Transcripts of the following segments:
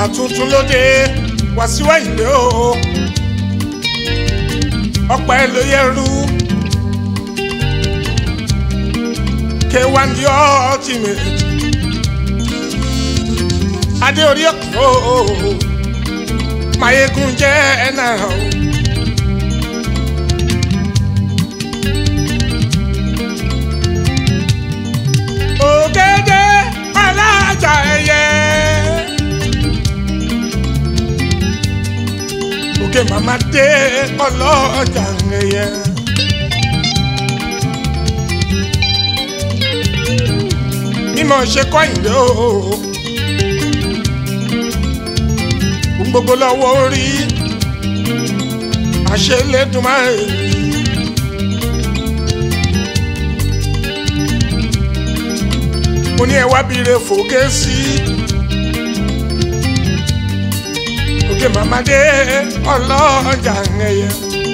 tuntun lóde Wàsíù Àyìndé o ọpẹ́ ló yẹrù K1 the ultimate adé orí ọkọ mayegun jẹ ẹnà o. ògèdè alájà ẹyẹ. òkè màmá dé ọlọ́jà ẹyẹ. mímọ̀ ṣe kọ́ ìdè o. gbogbo lọ́wọ́ orí àṣelédùmarè. mo ní ẹ wá bire fòkè sí òkè màmádé ọlọ́jà ẹ̀yẹ.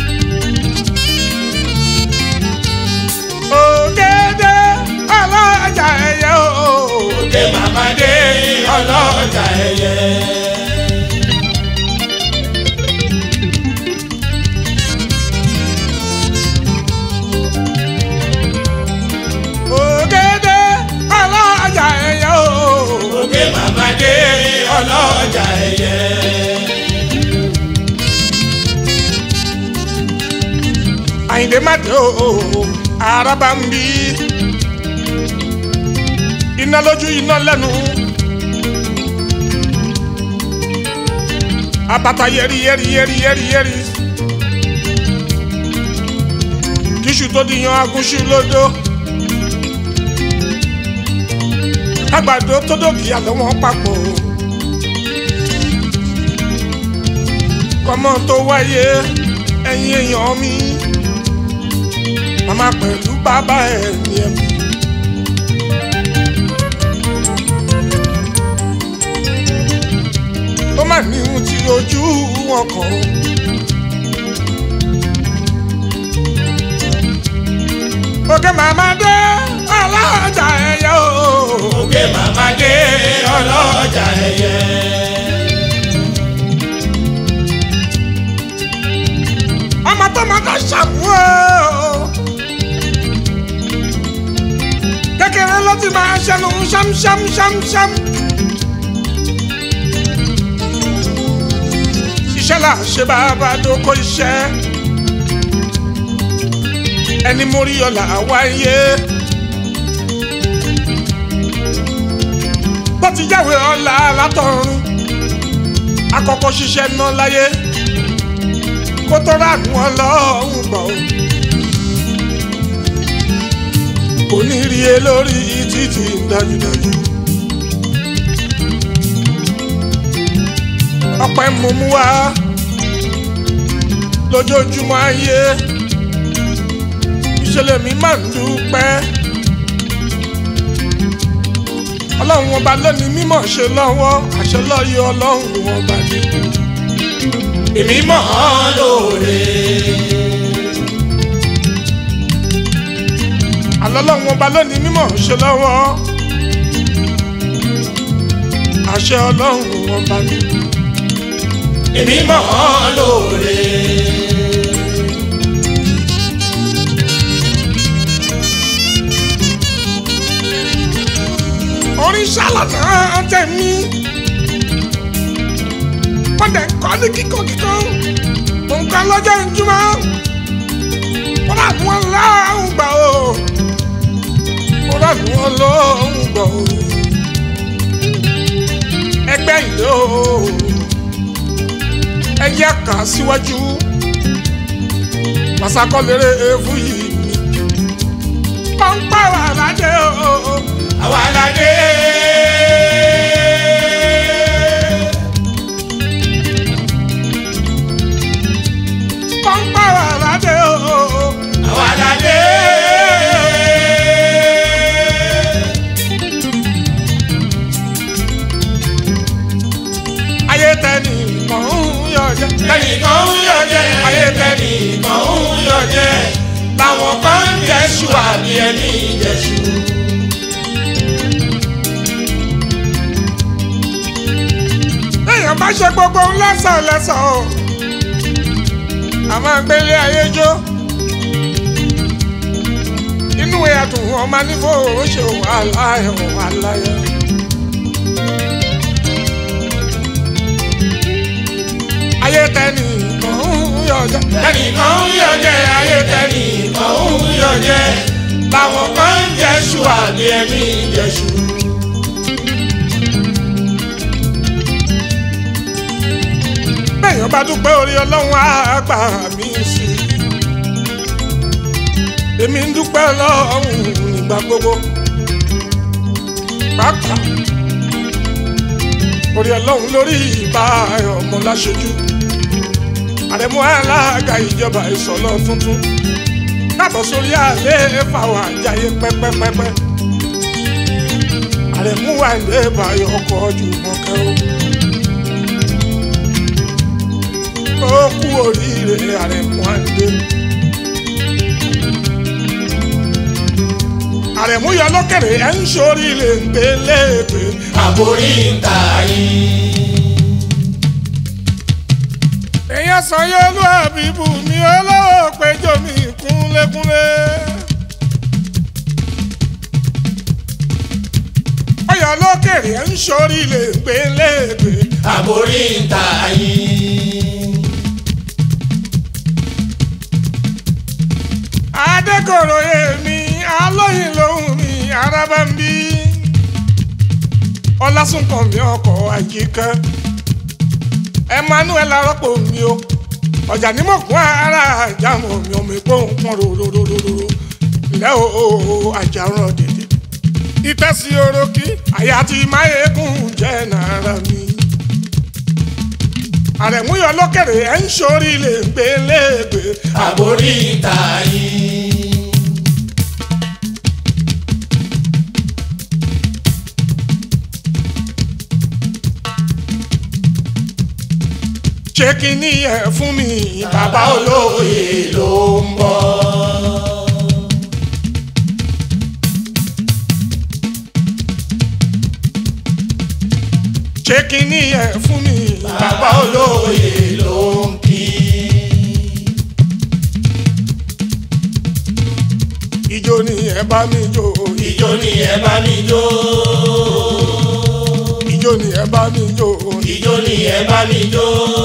ògèdè ọlọ́jà ẹ̀yẹ o. òkè màmádé ọlọ́jà ẹyẹ. ògèdè ọlọ́jà ẹ̀yẹ o. òkè màmádé ọlọ́jà ẹyẹ. àyìndé má dé o araba ń bí iná lójú iná lẹ́nu abata yẹri yẹri yẹri yẹri yẹri kíṣù tó di yan agúnṣu lódó àgbàdo tó dòkì àlọ́ wọn papọ̀ kọ́mọ tó wáyé ẹ̀yin èèyàn mi màmá pẹ̀lú bàbá ẹ̀ ní ẹ̀mí. ó mà ní ohun tí ojú wọn kàn ó. òkè màmá dé ọlọ́jà ẹ̀yẹ o. òkè màmádé ọlọ́jà ẹyẹ. ọmọ tó máa ká ṣàmú o. kékeré ló ti máa ṣẹnu ṣámṣámṣámṣám. iṣẹ́ là ń ṣe bàbá tó kó iṣẹ́. ẹni mórí ọ̀la wáyé. bó ti jáwé ọ̀la látọ̀run. akọ́kọ́ ṣiṣẹ́ náà láyé kó tó ránú ọlọ́run gbọ́. kò ní rí e lórí títì dájúdájú. ọpẹ́ mo mú wá lójoojúmọ́ ayé ìṣẹ̀lẹ̀ mi máa ń dúpẹ́. ọlọ́run ọba lónìí mímọ̀ ṣe lọ́wọ́ àṣẹ lọ́yọ̀ ọlọ́run ọba ni. èmi mọ̀ ọ́ lóore. àlọ́lọ́run ọba lónìí mímọ̀ ṣe lọ́wọ́ àṣẹ ọlọ́run ọba ni. èmi mọ̀ ọ́ lóore. orin ṣàlànà tẹ̀mí wọ́n dẹ̀ kọ́ ní kíkọ́ kíkọ́ nǹkan lọ́jọ́ ìjùmọ̀ wọ́n rà ní wọn lọ́hùn gbà o wọ́n rà ní wọn lọ́hùn gbà o ẹgbẹ́ ìlú o ẹyẹ kà síwájú masakọ́lérè ewu yìí pọ́npọ́ wà ládé o. àwa la dé. pọ́npọ́ wà ládé o. àwa la dé. ayé tẹ́ni kàn ń yọ jẹ́. tẹnìkan ń yọ jẹ. ayé tẹnìkan ń yọ jẹ. làwọn kan ń jẹ́sù àbí ẹni jẹ́sù. lẹ́yìn má ṣe gbogbo lẹ́sàn lẹ́sàn o a máa gbélé ayé jó inú ẹ̀dùn ọmọ nífò ó ṣe wàhálà ẹ̀ wàhálà ẹ̀. ayé tẹ́ni kan ń yọjẹ́ tẹnìkan ń yọjẹ́ ayé tẹnìkan ń yọjẹ́ làwọn kan ń jẹ́ṣu àbí ẹni jẹ́ṣu. bẹ́ẹ̀yàn bá dúpẹ́ orí ọlọ́run á gbà mí sí i. èmi ń dúpẹ́ ọlọ́run nígbà gbogbo. pàápàá orí ọlọ́run lórí ìbá ọmọ láṣojú. àrẹ̀mú alága ìjọba ìsọ̀lọ́ tuntun. káàbọ̀ sórí àlẹ́ fàwọn àjàyè pẹ́pẹ́pẹ́pẹ́. àrẹ̀mú wà ní ìbáyọ̀ ọkọ̀ ọjọ́ mọ́kẹ́ o. ó kú oríire àrẹ̀mú àdé. àrẹ̀mú yọ lókèrè ẹ̀ ń sórí lè ń gbé léèpé. àbórí ń ta yín. èèyàn sàn yóò lù àbíbù mi olówó péjọ mi kúnlékúnlé. ọyọ lókèrè ẹ̀ ń sórí lè ń gbé léèpé. àbórí ń ta yín. adékòrò èmi alóyin lòun mi araba ń bí ọlásùnkàn mi ọkọ̀ àjíkẹ́ emmanuel arọ́pò mi o ọjà ní mọ̀kún ara àjàmọ̀ mi ọmọ ìgbóhùn pọ́n rororororo lẹ́ o àjàrán dèdè ìtẹ́sí orókì àyà tí máyégún jẹ́ nàárà mi àrẹ̀múyọ lókèrè ẹ̀ ń sórí lè gbé léègbé àbórí ń ta yín. ṣé kí ni ẹ fún mi bàbá olóye ló ń bọ̀. ṣé kí ni ẹ fún mi bàbá olóye ló ń kí. ìjó ni ẹ bá mi jó ìjó ni ẹ bá mi jó. ìjó ni ẹ bá mi jó ìjó ni ẹ bá mi jó.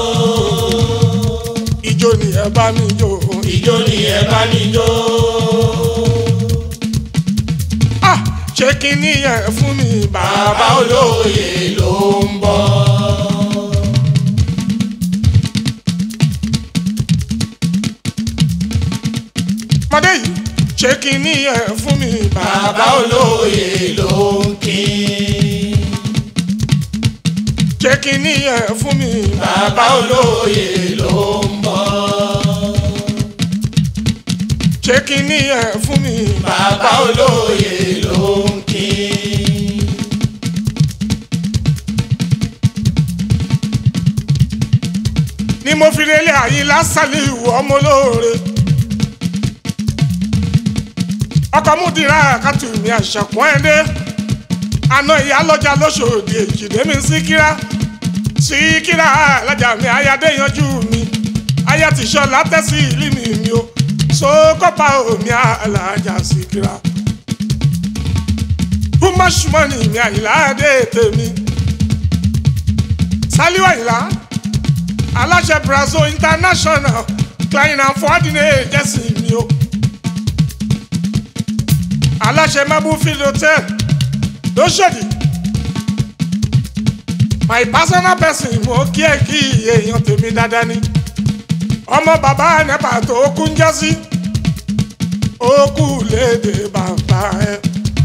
ìjó ni ẹ bá mi jó ìjó ni ẹ bá mi jó. ah ṣé kí ni ẹ fún mi bàbá bàbá olóye ló ń bọ̀. mọdé yìí ṣé kí ni ẹ fún mi bàbá bàbá olóye ló ń kí. ṣé kí ni ẹ fún mi bàbá olóye ló ń bọ̀. ṣé kí ni ẹ fún mi bàbá olóye ló ń kí. ni mo fi relé àyílá sálíù ọmọ olóore ọkọ múdìrá kàtù mi àṣàkùn ẹdẹ àna ìyá lọjà lọsọdì èjìdé mi síkírá síkírá alájà mi ayáde yanjú mi aya ti sọ látẹsí ìlú mi mi o sókópa omi alájà síkírá bùmọ̀ṣùmọ̀nì mi àyìnlá dé tèmi sálíwá àyìnlá aláṣẹ brazil international klein and fordine jẹ́sì mi o aláṣẹ mabufield hotel lóṣòdì my personal person mo kí ẹ kí èèyàn tèmi dáadáa ni ọmọ bàbá nepa tó kú ń jásí ó kú léde bàbá ẹ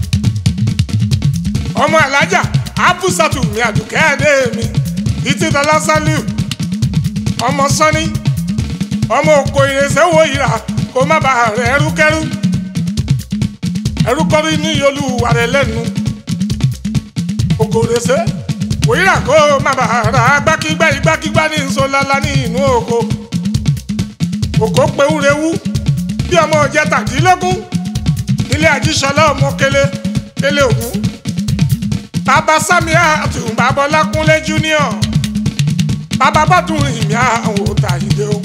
ọmọ alájà abusatu mi àdùkẹ́ ẹ̀dẹ́ mi títí dọ́là sálíù ọmọ sọ́ni ọmọ òkò ìrẹsẹ̀ wo ìrà kó má bàa rẹ̀ ẹrúkẹ́rú ẹrúkọ́rí ní olúwa rẹ̀ lẹ́nu òkò ìrẹsẹ̀ wò ìrà kó má bàa rà gbákígbá igbákígbá ní nsọ́lálá ní inú oko òkò pewúrewú bí ọmọ ọjà tàdínlógún nílé àjíṣọlá ọmọ kele kele ògún bàbá sami àtùbàbọlákúnlé junior bàbá bọ́dún ìmí àwọn òòtà ìdè o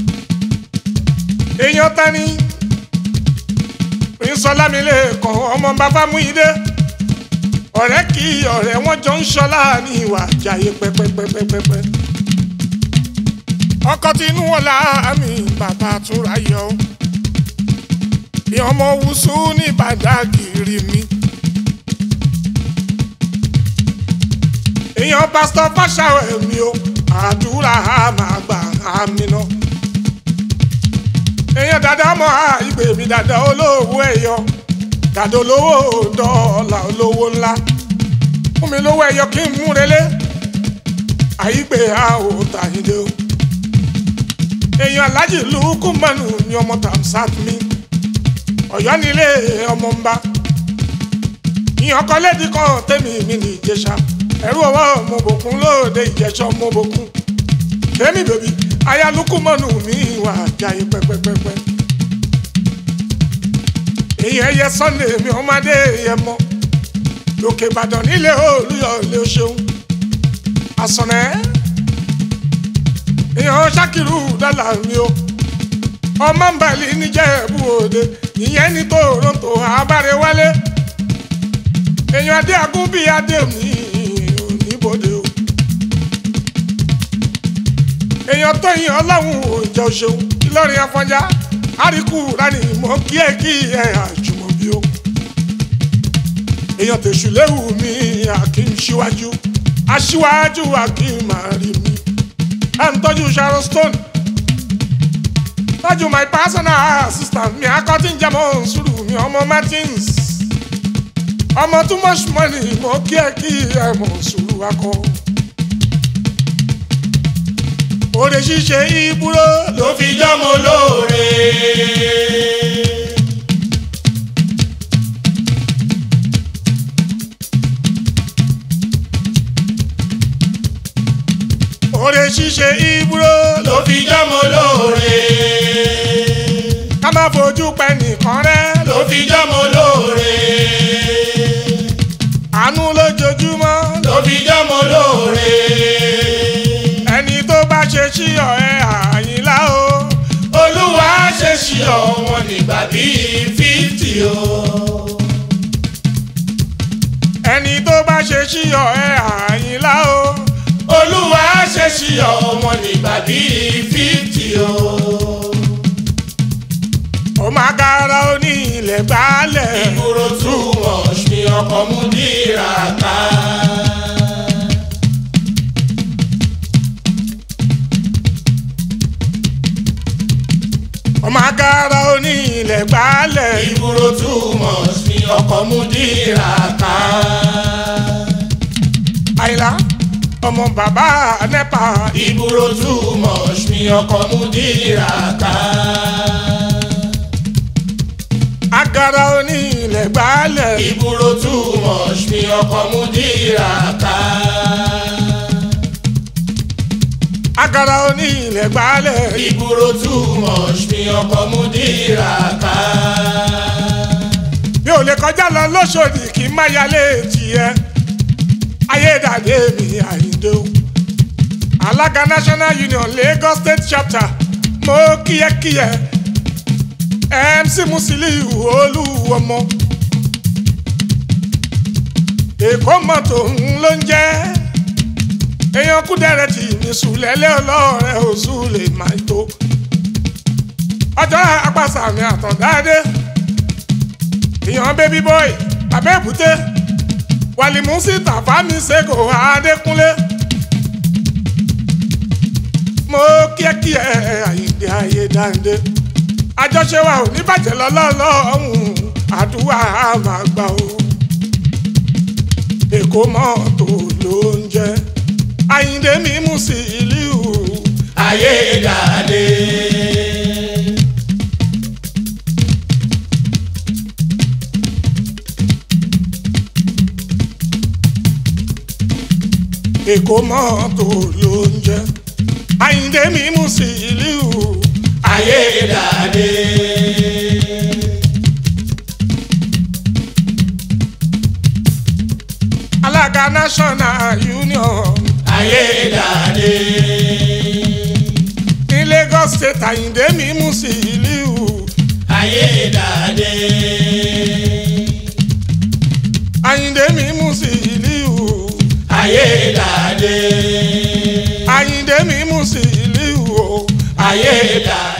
èèyàn tani ìsọlámilé kan ọmọ bàbá mú ìdè ọ̀rẹ́ kì í ọ̀rẹ́ wọn jọ ń ṣọlá ní ìwà àjàyè pẹ́pẹ́pẹ́pẹ́pẹ́ ọkọ tinú ọ̀la mi bàbá túnra yọ bí ọmọ wùsù ní bàdágìrì mi. èèyàn pásítọ̀ fáṣàwẹ̀ mi o àdúrà á máa gbà á mi ná. èèyàn dáadáa mọ́ àìgbè mi dáadáa olówó ẹ̀yọ dáadáa olówó dọ́ọ̀là olówó ńlá fún mi lówó ẹ̀yọ kí n mú relé àìgbè á ò tàyíndé o. èèyàn alájì lùkù mọ́nù ni ọmọ tàmsát mi ọ̀yọ́ nílé ọmọ ń bá ìyàn kan lédi kan tèmi mi ní ìjẹsà ẹrú ọwọ́ mo bòkun lóde ìjẹsà mo bòkun tèmi bèbí ayálukú mọ́nù mi wà jáyé pẹ́pẹ́pẹ́pẹ́ èyí ẹyẹ sunday mi ọmọdé yẹ mọ lókè ìbàdàn nílé olúyọ ilé ṣeun àsọ̀nẹ́ èèyàn ṣàkìrù dọ́là mi o ọmọ ń bẹ̀lì níjẹ̀bú òde ìyẹn ní toronto abáre wálé èèyàn adé agún bíi adé mi oníbodè o èèyàn tó yin ọlọ́run òjò ṣeun ìlọrin afọjá àríkù rani mọ kí ẹ kí ẹ àjùmọ̀bí o èèyàn tèṣù léwu mi akim síwájú aṣíwájú akim àrí mi ẹ ń tọ́jú sharon stone tọ́jú my personal assistant mi akọ́tí ń jẹ́ mọ́ sùúrù mi ọmọ martins ọmọ too much money mo kí ẹ kí ẹ mọ̀ sùúrù akọ. Oore ṣíṣe ìbúrò ló fi jọ́mọ lóore. oore ṣíṣe ìbúrò ló fi jọ́mọ lóore. ká má fojú pẹ́ nìkan rẹ́ ló fi jọ́mọ lóore. àánú lójoojúmọ́ ló fi jọ́mọ lóore. ẹni tó bá ṣe sí ọ̀ẹ́ àyìnlá o olúwa ṣe ṣí ọ̀wọ́n nígbà bíi fíftì o. ẹni tó bá ṣe sí ọ̀ẹ́ àyìnlá o olúwa ṣe ṣí ọ̀wọ́n nígbà bíi fíftì o. ó máa kára ó ní ilẹ̀ gbálẹ̀ ìgboro túmọ̀ ṣe ọkọ̀ mú dìrà ká. ó máa kára ó ní ilẹ̀ gbálẹ̀ ìgboro túmọ̀ ṣe ọkọ̀ mú dìrà ká. àyìnlá ọmọ bàbá nẹ́pà ìgboro túmọ̀ ṣe ọkọ̀ mú dìrà ká. agara ó ní ilẹ̀ gbálẹ̀ ìgboro túmọ̀ ṣe ọkọ̀ mú dìrà ká. agara ó ní ilẹ̀ gbálẹ̀ ìgboro túmọ̀ ṣe ọkọ̀ mú dìrà ká. mi ò lè kọjá lọ lóṣòdì kí n má yálé tiẹ̀ ayédàdé mi àyíndé o alága national union lagos state chapter mo kíyẹ́kíyẹ́ mc musiliu olúwọmọ èkó mọ́tò ń ló ń jẹ́ èèyàn kúdẹ̀rẹ̀ tì ní sùlẹ̀lẹ̀ ọlọ́ọ̀rẹ́ oṣù lè máa tó ọjọ́ apàṣàmì àtọ̀dáadé èèyàn baby boy abẹ́bùté wàlìmùsí tàfámi ṣègò adékúnlé mo kíákíá àyíǹde ayé dáńdé àjọṣe wa ò ní bàjẹ́ lọ́lọ́lọ́hún àdúrà máa gbà ó èkó mọ́tò ló ń jẹ́ àyíǹde mímú sí ìlú ayédàdé. èkó mọ́tò ló ń jẹ́ àyíǹde mímú sí ìlú ayédàdé. alága national union ayédáadé. ní Lagos State Àyìndé mi Musiliu ayédáadé. Àyìndé mi Musiliu ayédáadé. Àyìndé mi Musiliu o ayédáadé.